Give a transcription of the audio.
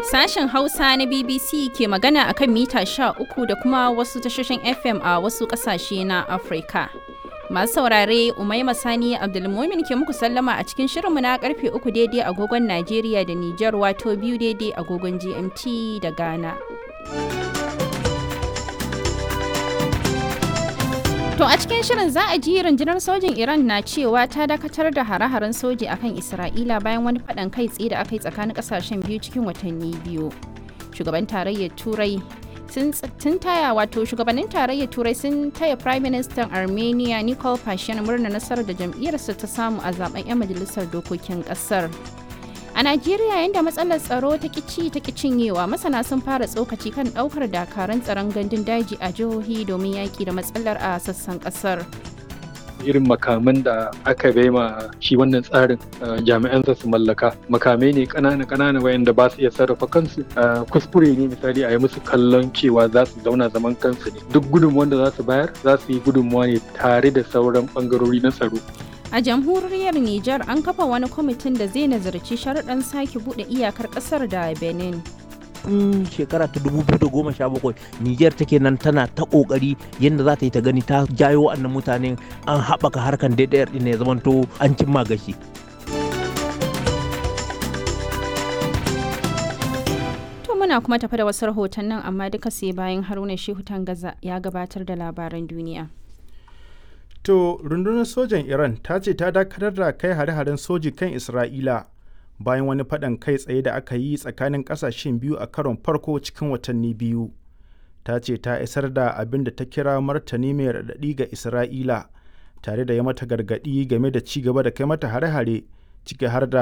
Sashen Hausa na BBC ke magana a kan mita 13 da kuma wasu tashoshin FM a wasu ƙasashe na Afirka. Masu saurare Umaima Sani Abdulmumin ke muku sallama a cikin shirinmu na karfe 3 daidai agogon Najeriya da Nijar wato biyu daidai agogon GMT da Ghana. To a cikin shirin za a ji rundunar sojin Iran na cewa ta dakatar da hare-haren soji akan Isra'ila bayan wani faɗan kai tsaye da aka yi tsakanin ƙasashen biyu cikin watanni biyu. Shugaban tarayyar Turai sun taya wato shugabannin tarayyar Turai sun taya Prime Minister Armenia Nikol Pashinyan murna nasarar da jam'iyyarsa ta samu a zaben 'yan majalisar dokokin ƙasar. A Najeriya yadda matsalar tsaro ta kici ta cinyewa masana sun fara tsokaci kan daukar dakaran tsaron gandun daji a jihohi domin yaki da matsalar a sassan kasar. irin makaman da aka ma shi wannan tsarin jami'an su mallaka makamai ne kanana kanana wayanda ba su iya sarrafa kansu kuskure ne misali a yi musu kallon cewa za su zauna zaman kansu ne duk gudunmuwan da za su bayar za su yi gudunmuwa ne tare da sauran bangarori na tsaro A jamhuriyar Nijar an kafa wani kwamitin da zai nazarci sharuɗan sake buɗe iyakar ƙasar da Benin. tun shekara ta 2017 Nijar take nan tana ta kokari yadda za ta yi ta gani ta jayo wannan mutanen an haɓaka harkan daidayar ɗin ya zamanto an cimma gashi. To muna kuma tafi da wasu rahotannin amma duka sai bayan Haruna Shehu Tangaza ya gabatar da labaran duniya. To rundunar sojan Iran ta ce ta dakatar da kai hare-haren soji kan Isra'ila bayan wani faɗan kai tsaye da aka yi tsakanin ƙasashen biyu a karon farko cikin watanni biyu. Ta ce ta isar da abin da ta kira martani mai raɗaɗi ga Isra'ila tare da ya mata gargaɗi game da ci gaba da kai mata hare-hare ciki har da